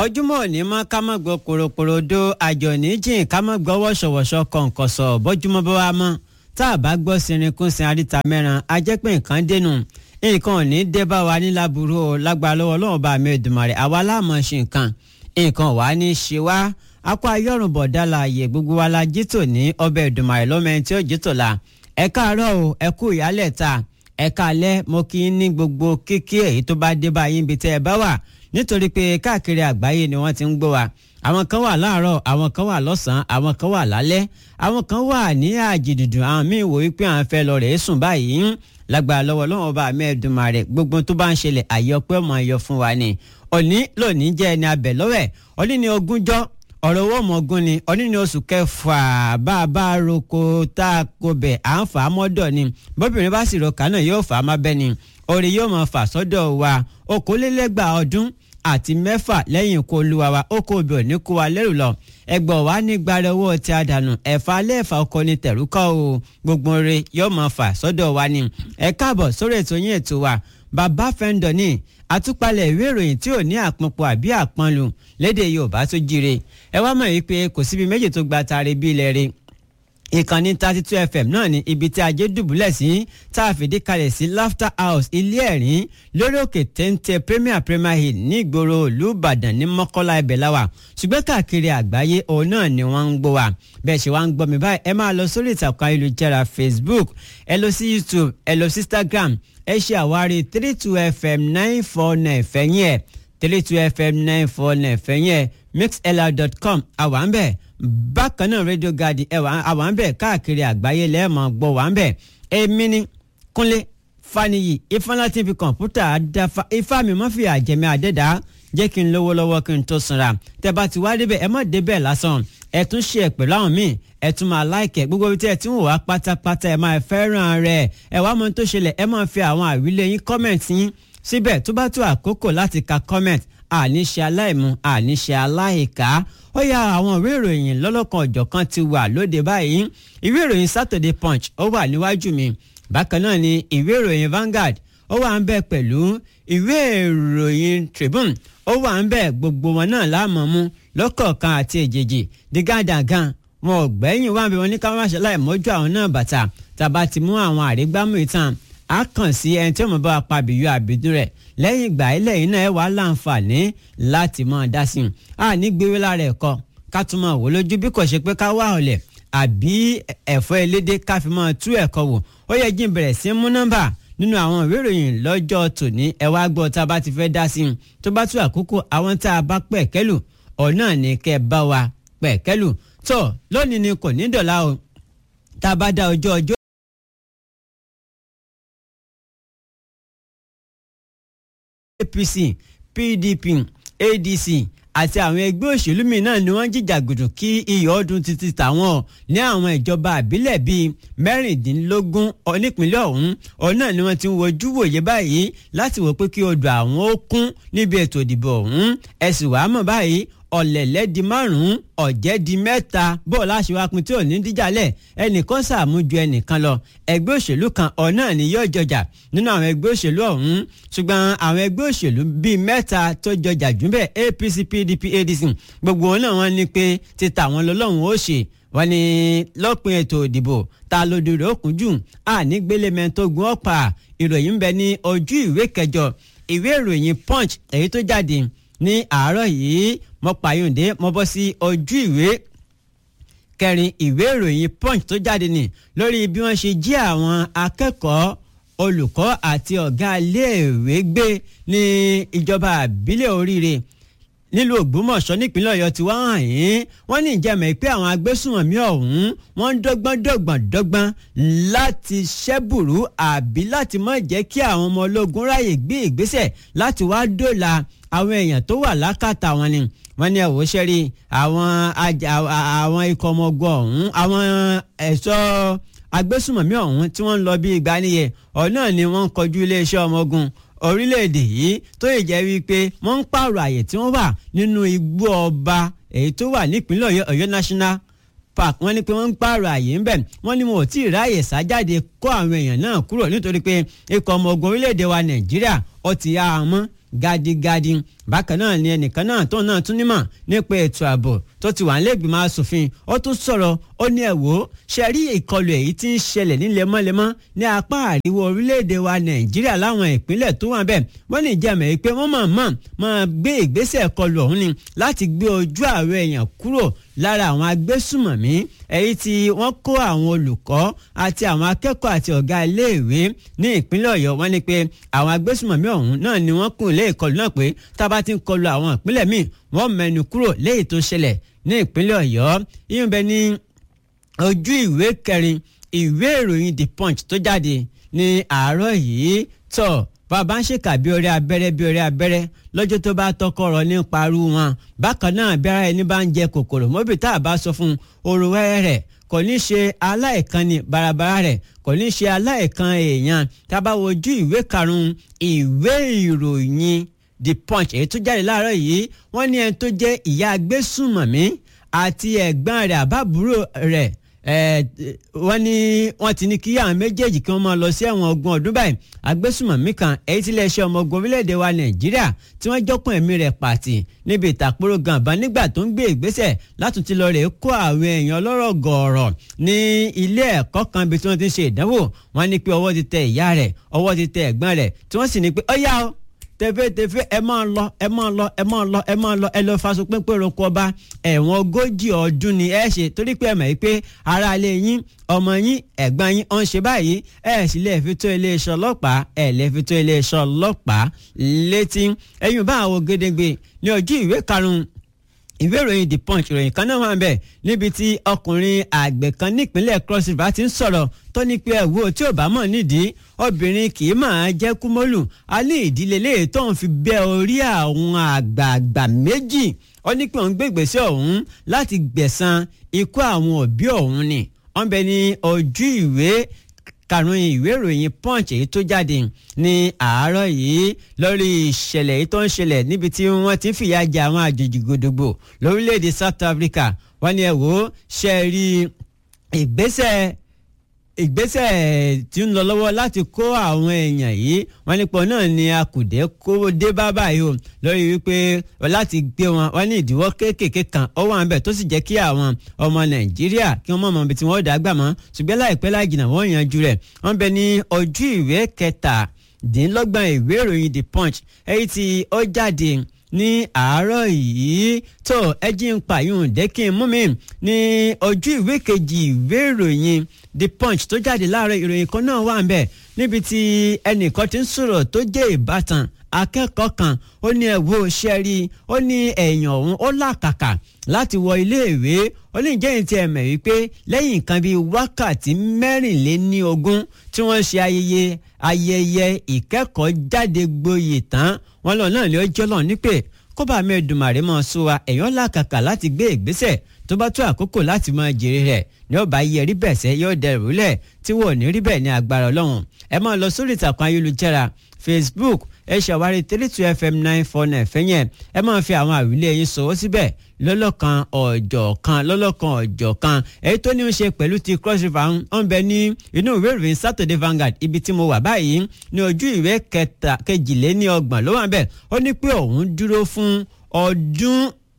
ọjúmọ́ òní mọ́ ká má gbọ́ kòròkòròdó àjọ níjìn ká má gbọ́ wọ́ṣọ̀wọ́ṣọ̀ kọ̀ǹkọ̀sọ̀ bọ́júmọ́ bá wa mọ́ tá a bá gbọ́ sirinkúnsin àríta mẹ́ran a jẹ́ pé nǹkan dénú nǹkan ò ní dé bá wa ní láburú o lágbára lọ́wọ́ Ọlọ́run bá mi Èdùmàrè àwa láàmú ṣe nǹkan nǹkan wà ní ṣe wá akọ ayọ́rùn bọ̀dá láàyè gbogbo wa la jítò ní ọbẹ̀ Èdùmàrè lọ́mọ ẹni tí ó jítò la ẹ káàárọ̀ o ẹ kú ìyálẹ̀ ta ẹ káalẹ́ mo kí í ní gbogbo kíkí èyí tó bá dé bá yín bí tẹ́ ẹ bá wà nítorí pé káàkiri àgbáyé ni wọ́n ti ń gbọ́ wa àwọn kan wà láàárọ̀ àwọn kan wà lọ́sàn-án àwọn kan wà lálẹ́ àwọn kan wà ní àjìdùdù àwọn míì wò wípé àwọn fẹ́ lọ rèé sùn báyìí lágbára lọ́wọ́ lọ́wọ́ ọba mẹ́ẹ̀ẹ́dùnmáà rẹ̀ gbogbo tó bá ń ṣẹlẹ̀ àyọpẹ́ ọmọ ayọ̀ fún wa ni òní lónìí jẹ́ ẹni abẹ̀ lọ́wẹ̀ òní ni ogúnjọ́ ọ̀rọ̀ owó ọmọọgún ni òní ni oṣù kẹfà bá a bá roko tá a kó bẹ̀ à ń fà á mọ́dọ̀ ni bóbìnrin bá sì roka náà yóò fà á má bẹ́ ni orí yóò máa fà sọ́dọ̀ wa okòólélẹ́gbàá ọdún àti mẹ́fà lẹ́yìn ikú olúwa wa ó kó obì òní kó wa lẹ́rù lọ ẹgbọ́n wa ní gbàrẹ́ owó tí a dànù ẹ̀fà lẹ́ẹ̀fà ọkọ ní tẹ̀rúkọ́ o gbogbo rẹ̀ yóò máa fà sọ́dọ̀ wa ni ẹ káàbọ̀ sórí ètò yín ètò wa bàbá fẹ́ńdọ̀ ní àtúpalẹ̀ ìwé ìròyìn tí ò ní àpọnpọ̀ àbí àpọnlù lédè yorùbá tó jíire ẹ wá mọ̀ wípé kò síbi méjì tó gba tààrí bí ilẹ̀ rẹ̀ ìkànnì thirty two fm náà ni ibi tí ajé dùbúlẹ̀ sí tá a fìdí kalẹ̀ sí laughter house ilé ẹ̀rín lórí òkè téńté premier premier hill ní ìgboro ìlú ìbàdàn ní mọ́kọ́lá ibẹ̀ láwà ṣùgbọ́n káàkiri àgbáyé òun náà ni wọ́n ń gbọ́ wa bẹ́ẹ̀ ṣe wá ń gbọ́ mi báyìí ẹ máa lọ sórí ìtàkùn ayélujára facebook ẹ lọ sí youtube ẹ lọ sí instagram ẹ ṣe àwárí three two fm nine four nine fẹ̀yìn ẹ̀ three two fm nine four nine fẹ̀yìn ẹ̀ mixlr.com àwa ń bẹ̀ bákan náà radio garden ẹwà àwọn àbẹ káàkiri àgbáyé lẹ́ẹ̀mọ́ gbọ́ wà ń bẹ̀ èmi ni kúnlé faniyi ifeanyi ti fi kọ̀ǹpútà dáfa ifá mi mọ́ fi àjẹmí àdẹ́dá jẹ́ kí n lówó lọ́wọ́ kí n tó sanra tẹ́ bá ti wá débẹ̀ ẹ má débẹ̀ lásán ẹ tún ṣe ẹ pẹ̀lú àwọn míì ẹ tún máa láìkẹ́ gbogbo ibi tí ẹ ti ń wò wá pátápátá ẹ máa fẹ́ràn rẹ̀ ẹ wá mọ tó ṣẹlẹ̀ ẹ máa fi àwọn àwílé yín kọ́mẹ̀ntì yín síbẹ̀ tó bá tó àkókò láti ka kọ́mẹ̀ntì àníṣe aláìmú àníṣe aláìká ó yá àwọn ìwé ìròyìn lọ́lọ́kan ọ̀jọ̀kan ti wà lóde báyìí ìwé ìròyìn Saturday Punch ó wà níwájú mi bákan náà ni ìwé ìròyìn Vanguard ó wà ń bẹ pẹ̀lú ìwé ìròyìn Tribune ó wà ń bẹ gbogbo wọn náà láàmú mú lọ́kọ̀ọ̀kan àti èjèèjì dígàdàgàn wọn ò gbẹ́yìn wá bí wọn ní ká má ṣe láì mọ́jú àwọn náà bàtà tàbá ti mú àwọn àrígbámú ìtàn á kàn sí ẹni tí ó mọ̀ bá wa pa àbíyú àbídún rẹ̀ lẹ́yìn ìgbà ilẹ̀ yìí náà ẹ wàá láǹfààní láti máa dá sí i a ní gbéwé lára ẹ̀kọ́ ká tún máa wò lójú bí kò ṣe pé ká wá ọ̀lẹ̀ àbí ẹ̀fọ́ elédè ká fi máa tú ẹ̀kọ́ wò ó yẹ jí n bẹ̀rẹ̀ sí mú nọ́mbà nínú àwọn ìwé ìròyìn lọ́jọ́ tòní ẹ wá gbọ́ tá a bá ti fẹ́ dá sí i tó bá tú àkókò àwọn tá a bá pẹ̀ kẹ́lù ọ̀nà ní kẹ́ bá wa pẹ̀ kẹ́lù tó lónìí ni kò ní dọ̀la o tá a bá dá ọjọ́ ọjọ́ APC PDP ADC àti àwọn ẹgbẹ́ òṣèlú míì náà ni wọ́n jìjàgùdù kí iyọ̀ ọdún títí tàwọn ní àwọn ìjọba àbílẹ̀ bíi mẹ́rìndínlógún nípínlẹ̀ ọ̀hún ọ̀hún náà ni wọ́n ti ń wojú wòye báyìí láti wò pé kí odò àwọn ó kún níbi ètò ìdìbò ọ̀hún ẹ̀sìn wàá mọ̀ báyìí ọ̀lẹ̀lẹ̀ di márùn-ún ọ̀jẹ̀ di mẹ́ta bọ́ọ̀ láṣìwápin tí ò ní díjàlẹ̀ ẹnìkan sàmú ju ẹnìkan lọ ẹgbẹ́ òṣèlú kan ọ̀nà ni yóò jọjà nínú àwọn ẹgbẹ́ òṣèlú ọ̀hún ṣùgbọ́n àwọn ẹgbẹ́ òṣèlú bíi mẹ́ta tó jọjà jù bẹ́ẹ̀ APC PDP ADC gbogbo wọn náà wọ́n ní pé títa àwọn lọ́lọ́run ó ṣe wọ́n ní lọ́pin ètò ìdìbò ta lódò rẹ̀ ó kún jù àní gbélémẹ́ tó gun ọ̀pá ìròyìn ń bẹ ní ojú ìwé kẹjọ ìwé ìròyìn Punch èyí tó jáde ní àárọ̀ yìí mo pààyàndé mo bọ́ sí ojú ìwé kẹrin ìwé ìròyìn punch tó jáde ní lórí bí wọ́n ṣe jí àwọn akẹ́kọ̀ọ́ olùkọ́ àti ọ̀gá iléèwé gbé ní ìjọba àbílẹ̀ oríire nílùú ògbómọ̀ṣọ́ nípínlẹ̀ ọ̀yọ́ tí wọ́n hàn yín wọ́n ní ìjẹ́mẹ̀ pé àwọn agbésùnmọ̀mí ọ̀hún wọ́n ń dọ́gbọ́n dọ́gbọ́n dọ́gbọ́n láti ṣẹ́bùrú àbí láti má jẹ́ kí àwọn ọmọ ológun ráyè gbé ìgbésẹ̀ láti wá dóòlà àwọn èèyàn tó wà lákàtà wọn ni wọ́n ní ẹ̀wọ́ sẹ́rí àwọn àwọn ikọ̀ ọmọ ogun ọ̀hún àwọn ẹ̀ṣọ́ agbésùnmọ̀mí ọ̀hún tí wọ́n ń lọ bí ìgbà nìyẹn ọ̀nà ni wọ́n ń kọjú iléeṣẹ́ ọmọ ogun orílẹ̀-èdè yìí tó yẹ jẹ́ wípé wọ́n ń pààrọ̀ àyè tí wọ́n wà nínú igbó ọba èyí tó wà nípínlẹ̀ ọ̀yọ́ ọ̀yọ́ national park wọ́n ní pé wọ́n ń pààrọ̀ àyè ńbẹ̀ wọ́n ní wọn ò tí ì ráàyè sájáde kó àwọn èèyàn náà kúrò nítorí pé ikọ̀ ọmọ ogun orílẹ̀-èdè wa nàìjíríà ó ti yá a mọ́ gadigadi bákan náà ni ẹnìkan náà tó náà tún nímọ̀ nípa ètò ààbò tó ti wà nílẹ̀gbìmọ̀ asòfin ó tún sọ̀rọ̀ ó ní ẹ̀ wò ó ṣe rí ìkọlù èyí tí ń ṣẹlẹ̀ ní lemọ́lemọ́ ní apá àríwá orílẹ̀-èdè wa nàìjíríà láwọn ìpínlẹ̀ tó wà bẹ́ẹ̀ wọ́n ní ìjẹ́mẹ̀ yìí pé wọ́n máa mọ̀ máa gbé ìgbésẹ̀ kọlù ọ̀hún ni láti gbé ojú àwọn èèyàn kúrò lára àwọn agbésùmọ̀mí èyí tí wọ́n kó àwọn olùkọ́ àti àwọn akẹ́kọ̀ọ́ àti ọ̀gá iléèwé ní ìpínlẹ̀ ọ̀yọ́ wọ́n ní pé àwọn agbésùmọ̀mí ọ̀hún náà ni wọ́n kùn lé ìkọlù náà pé tá a bá ti ń kọlù àwọn ìpínlẹ̀ míì wọ́n mẹ́nu kúrò léyìí tó ṣẹlẹ̀ ní ìpínlẹ̀ ọ̀yọ́ yíyan bẹ ní ojú ìwé kẹrin ìwé ìròyìn the punch tó jáde ní àárọ̀ yìí tọ̀ bàbá ń ṣèkà bí orí abẹ́rẹ́ bí orí abẹ́rẹ́ lọ́jọ́ tó bá tọkọ̀rọ̀ ní parú wọn bákan náà bí ara ẹni bá ń jẹ kòkòrò mọ́bì tá a bá sọ fún oru wẹ́rẹ́ rẹ̀ kò ní ṣe aláìkan ní barabara rẹ̀ kò ní ṣe aláìkan èèyàn tá a bá wojú ìwé karùn-ún ìwé ìròyìn the punch èyí tó jáde láàárọ̀ yìí wọ́n ní ẹni tó jẹ́ ìyá agbésùnmọ̀mí àti ẹ̀gbọ́n rẹ̀ àbábúrò rẹ̀ wọ́n ní wọ́n ti ní kí àwọn méjèèjì kí wọ́n máa lọ sí ẹ̀wọ̀n ogún ọdún báyìí agbésùmọ̀mí kan èyí tí iléeṣẹ́ ọmọ ogun orílẹ̀-èdè wa nàìjíríà tí wọ́n jọ́kùn ẹ̀mí rẹ̀ pàtì níbi ìtàkùrọ̀ gànbá nígbà tó ń gbé ìgbésẹ̀ látúntí lọ rẹ̀ kó àwọn èèyàn ọlọ́rọ̀ gọ̀ọ̀rọ̀ ní ilé ẹ̀kọ́ kan bí tí wọ́n ti ń ṣe ìdánwò wọ́n ní pé ọwọ́ ti tẹ ìyá rẹ̀ ọwọ́ ti tẹ ẹ̀gbọ́n rẹ̀ tí wọ́n sì ní pé ó yá o tẹfẹtẹfẹ ẹ máa lọ ẹ máa lọ ẹ máa lọ ẹ máa lọ ẹ lọ faṣọ pínpín roko ọba ẹ̀wọ̀n ogójì ọdún ni ẹ ṣe torí pé ẹ mọ̀ pé ara ilé yín ọmọ yín ẹ̀gbọ́n yín ọ̀n ṣe báyìí ẹ sì lè fi tó iléeṣẹ́ ọlọ́pàá ẹ lè fi tó iléeṣẹ́ ọlọ́pàá létí ẹ̀yìn bá àwọn gédégbé ní ojú ìwé karùn-ún ìwé ìròyìn the punch ìròyìn kan náà wà ń bẹ̀ níbi tí ọkùnrin àgbẹ̀ kan nípínlẹ̀ cross river ti ń sọ̀rọ̀ tó ní pé ẹ̀wò tí ò bá mọ̀ nídìí obìnrin kì í máa jẹ́ kúmọ́lù a ní ìdílé léè tó ń fi bẹ́ orí àwọn àgbààgbà méjì ó ní pé òun gbé ìgbésẹ̀ ọ̀hún láti gbẹ̀san ikú àwọn òbí ọ̀hún ni wọ́n bẹ ní ojú ìwé karùn-ún ìwé ìròyìn punch èyí tó jáde ní àárọ̀ yìí lórí ìṣẹ̀lẹ̀ èyí tó ń ṣẹlẹ̀ níbi tí wọ́n ti ń fìyà jẹ àwọn àjòjì gbòdògbò lórílẹ̀‐èdè South Africa wọ́n ní ẹ wò ó ṣe rí ìgbésẹ̀ ìgbésẹ̀ tí ń lọ lọ́wọ́ láti kó àwọn èèyàn yìí wọ́n nípò náà ni akùdé kó dé bá báyìí o lórí wípé láti gbé wọn wọ́n ní ìdíwọ́ kéékèèké kan ó wà níbẹ̀ tó sì jẹ́ kí àwọn ọmọ nàìjíríà kí wọ́n mọ̀ mọ́ ibi tí wọ́n dàgbà mọ́ ṣùgbọ́n láìpẹ́ láì jìnnà wọ́n yanjú rẹ̀ wọ́n bẹ ní ojú ìwé kẹtàdínlọ́gbọ̀n ìwé ìròyìn the punch èyí tí ó jáde ní àárọ̀ yìí tó ẹjí ń pààyàn dẹ́kin mú mi ní ojú ìwé kejì ìwé ìròyìn the punch tó jáde láàárọ̀ ìròyìn kan náà wà ń bẹ̀ níbi tí ẹnìkan ti ń sọ̀rọ̀ tó jẹ́ ìbátan akẹ́kọ̀ọ́ kan ó ní ẹ̀wọ́ ṣẹ́rí ó ní ẹ̀yàn ọ̀hún ó làkàkà láti wọ iléèwé ó ní ìjẹ́yìn tí ẹ mẹ̀ wípé lẹ́yìn nǹkan bíi wákàtí mẹ́rìnléníogún tí wọ́n ṣe ayẹyẹ ayẹyẹ ìkẹ́kọ̀ọ́ jáde gboyè tán wọn lọ náà lè jọ́ lọ́n nípè kó bá mi Èdùmàrè mọ́ sọ wa ẹ̀yàn làkàkà láti gbé ìgbésẹ̀ tó bá tó àkókò láti máa jèrè rẹ̀ ní ọba yẹ rí bẹ́ẹ̀ sẹ́ yóò dẹrù lẹ̀ tí wọ́n ò ní rí bẹ́ẹ̀ ní agbára ọlọ́run ẹ máa lọ sórí ìtàkùn ayélujára Facebook ẹ ṣàwárí three two fm nine four nine fẹ́yẹn ẹ máa fi àwọn àwílé yín sọ̀wọ́ síbẹ̀ lọ́lọ́kan ọ̀jọ̀kan lọ́lọ́kan ọ̀jọ̀kan èyí tó ní í ṣe pẹ̀lú ti cross river ń bẹ ní inú ìwé ìròyìn Saturday Vanguard ibi tí mo wà báyìí ní ojú ìwé kẹta kejìléní ọgbọ̀n ló wà bẹ́ẹ̀ ó ní pé òun dúró fún ọdún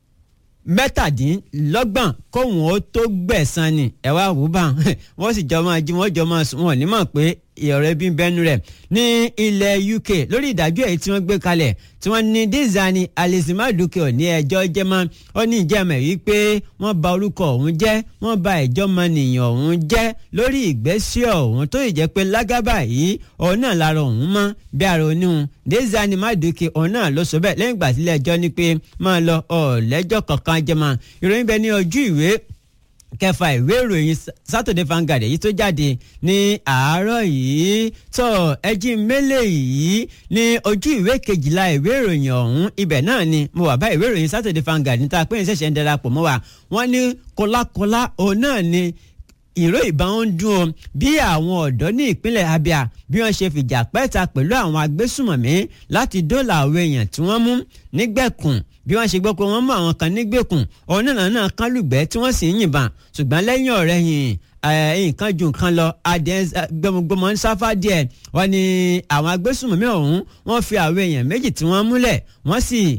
mẹ́tàdínlọ́gbọ̀n kóhun ó tó gbẹ̀san ni ẹ wá wò bá wọ́n sì jọ máa jí wọ́n jọ máa sùn wọ́n ní mọ̀ pé ọ̀rọ̀ ẹbí ń bẹ́nu rẹ̀ ní ilẹ̀ UK lórí ìdájọ́ èyí tí wọ́n gbé kalẹ̀ tí wọ́n ní Dizani Alisimaduke ò ní ẹjọ́ jẹ́ mọ́ ó ní ìjẹ́mẹ̀ wípé wọ́n bà orúkọ òun jẹ́ wọ́n bà ìjọ́mọnìyàn òun jẹ́ lórí ìgbésẹ̀ òun tó ìjẹ́ pé lágábà yìí òun náà lára òun mọ́ bí ara oníhun Dizani Maduke òun náà ló sọ bẹ́ẹ̀ lẹ́yìn ìgbà sílẹ̀ ẹjọ́ ní pé máa lọ ọ̀lẹ́jọ́ kankan jẹ́ mọ́ ìròyìn bẹ ní ojú ìwé kẹfà ìwé ìròyìn Saturday Vanguard èyí tó jáde ní àárọ̀ yìí tó ẹjí mélé yìí ní ojú ìwé kejìlá ìwé ìròyìn ọ̀hún ibẹ̀ náà ni mo wà bá ìwé ìròyìn Saturday Vanguard níta pé ní ṣẹ̀ṣẹ̀ ń darapọ̀ mọ́ wa wọ́n ní kọlákọlá òun náà ni ìró ìbọn ń dún o bí àwọn ọ̀dọ́ ní ìpínlẹ̀ Abia bí wọ́n ṣe fìjà pẹ́ta pẹ̀lú àwọn agbésùmọ̀mí láti dóòlà àwọn èèyàn tí wọ́n mú nígbẹ̀kùn bí wọ́n ṣe gbọ́ pé wọ́n mú àwọn kan nígbèkùn ọ̀nà náà kan lùgbẹ́ tí wọ́n sì ń yìnbọn ṣùgbọ́n lẹ́yìn ọ̀rẹ́ yìí nǹkan ju nǹkan lọ adìẹ gbọmọgbọmọ ń sáfá díẹ̀ wọ́n ní àwọn agbésùmọ̀mí ọ̀hún wọ́n fi àwọn èèyàn méjì tí wọ́n múlẹ̀ wọ́n sì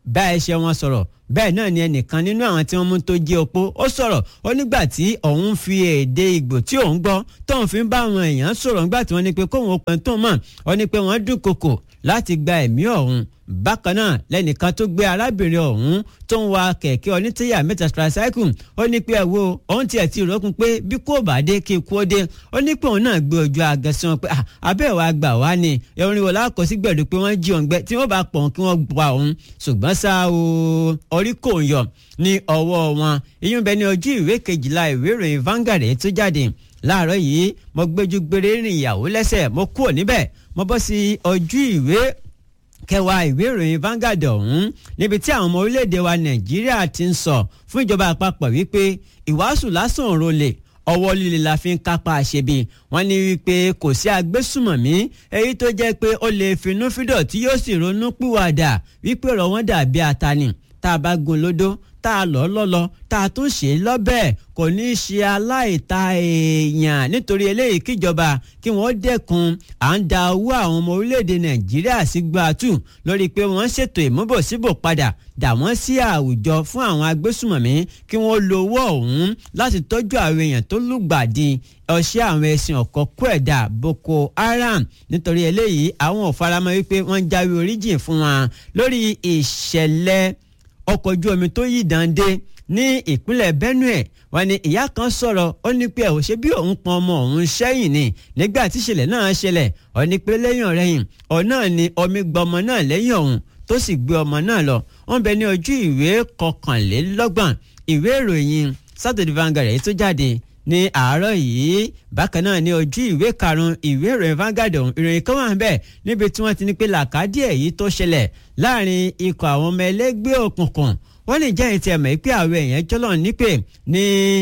bá ẹṣẹ̀ wọn sọ̀rọ̀ bẹ́ẹ̀ náà ni ẹnìkan nínú àwọn tí wọ́n mú tó jẹ́ opó ó sọ̀rọ̀ ó nígbà tí òun fi èdè ìgbò tí òun gbọ́ tóun fi ń bá àwọn èèyàn sọ̀rọ̀ nígbà tí wọ́n ní pé kóun ó pẹ́ tó mọ̀ ó ní pé wọ́n dúnkokò láti gba ẹ̀mí ọ̀hún bákan náà lẹ́nìkan tó gbé arábìnrin ọ̀hún tó ń wa kẹ̀kẹ́ onítíyà mẹ́ta tricycle ó ní pé ẹ wo òun tiẹ̀ ti rọ́kun pé bí kò bá dé kí ikú ó dé ó ní pé òun náà gbé ojú agẹsí wọn pé abẹ́ ìwà gbà wá ni orin wo lákọ̀ sí gbẹ̀dú pé wọ́n jí òun gbẹ tí wọ́n bá pọ̀ kí wọ́n gba òun ṣùgbọ́n ṣá o orí kò yọ ní ọwọ́ wọn ìyún bẹ ní ojú ìwé kejìlá ìwé ìròyìn Vanguard tó jáde láàárọ̀ yìí mo gbẹ́jú gbére rìn ìyàwó lẹ́sẹ̀ mo kúrò níbẹ̀ mo bọ́ sí ojú ìwé kẹwàá ìwé ìròyìn Vanguard ọ̀hún níbi tí àwọn ọmọ orílẹ̀-èdè wa Nàìjíríà ti ń sọ fún ìjọba àpapọ̀ wípé ìwàásù lásán òro lè ọwọ́ líle la fi ń kápá àṣebi wọ́n ní wípé kò sí agbésùmọ̀mí èyí tó jẹ́ pé ó lè finúfídọ̀ tí yóò sì ronú pìwàdà wípé ọ̀rọ̀ wọn dàbí atani tá a bá gun lódó tá a lọ lọ́lọ́ tá a tún ṣe lọ́bẹ̀ kò ní í ṣe aláìta èèyàn nítorí eléyìí kíjọba kí wọ́n dẹ́kun à ń da owó àwọn ọmọ orílẹ̀-èdè nàìjíríà sí gbàtú lórí pé wọ́n ṣètò ìmúbòsíbò padà dà wọ́n sí àwùjọ fún àwọn agbésùmọ̀mí kí wọ́n lo owó ọ̀hún láti tọ́jú àwọn èèyàn tó lùgbàdì ọṣẹ́ àwọn ẹ̀sìn ọ̀kọ́kọ́ ẹ̀dá Boko Haram nítorí eléyìí àwọn ò faramọ́ wípé wọ́n jáwé oríjìn fún wọn lórí ìṣẹ̀lẹ̀ ọkọ̀ ojú omi tó yí dande ní ìpínlẹ̀ Benue wọ́n ní ìyá kan sọ̀rọ̀ ó ní pé ò ṣe bí òun pọn ọmọ òun sẹ́yìn ni nígbà tí ìṣẹ̀lẹ̀ náà ṣẹlẹ̀ ó ní pé lẹ́yìn ọ̀rẹ́yìn ọ̀ náà ni omi gba ọmọ náà lẹ́yìn ọ̀hún tó sì gbé ọmọ náà lọ wọ́n bẹ ní ojú ìwé kọkànlélọ́gbọ̀n ìwé ìròyìn Saturday Vanguard èyí tó jáde ní àárọ̀ yìí bákan náà ní ojú ìwé karùn-ún ìwé ìròyìn Vanguard ọ̀hún ìròyìn kan wà níbẹ̀ níbi tí wọ́n ti ní pé làkàdí èyí tó ṣẹlẹ̀ láàrin ikọ̀ àwọn ọmọ ẹlẹ́gbẹ́ òkùnkùn wọ́n lè jẹ́ ìtì ẹ̀mọ́ pé àwọn èèyàn jọ́lọ̀ nípè ní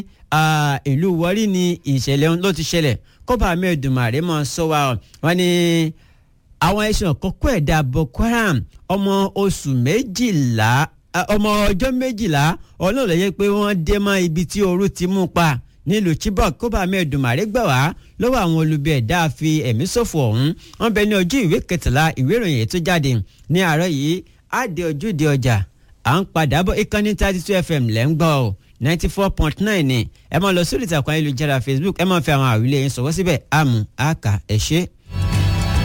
ìlú Warri ni ìṣẹ̀lẹ̀ ló ti ṣẹlẹ̀ kọ́ba mi Èdùmàrè mọ́ sọ wa wọ́n ní àwọn ẹ̀sùn kọ́kọ́ ẹ̀dá Boko Haram ọmọ oṣù méjìlá ọmọ ọjọ́ méjìlá ọlọ́run lẹ́yìn pé wọ́n dé mọ́ ibi tí ooru ti mú pa nílùú Chibok kọ́ba mi Èdùmàrè gbà wá lọ́wọ́ àwọn olubi ẹ̀dá fi ẹ̀mí ṣòfò ọ̀hún wọ́n bẹ ní ojú ìwé kẹtàlá ìwé ìròyìn ètò jáde ní àárọ̀ yìí á dé ojúde ọjà à ń padà bọ̀ ìkànnì thirty two fm lẹ́ ń gbọ́ ọ ninety four point nine ni ẹ máa lọ sórí ìtàkùn ayélujára facebook ẹ máa fi àwọn àwílé yín sọ̀wọ́ síbẹ̀ àmú àkà ẹ̀ ṣe.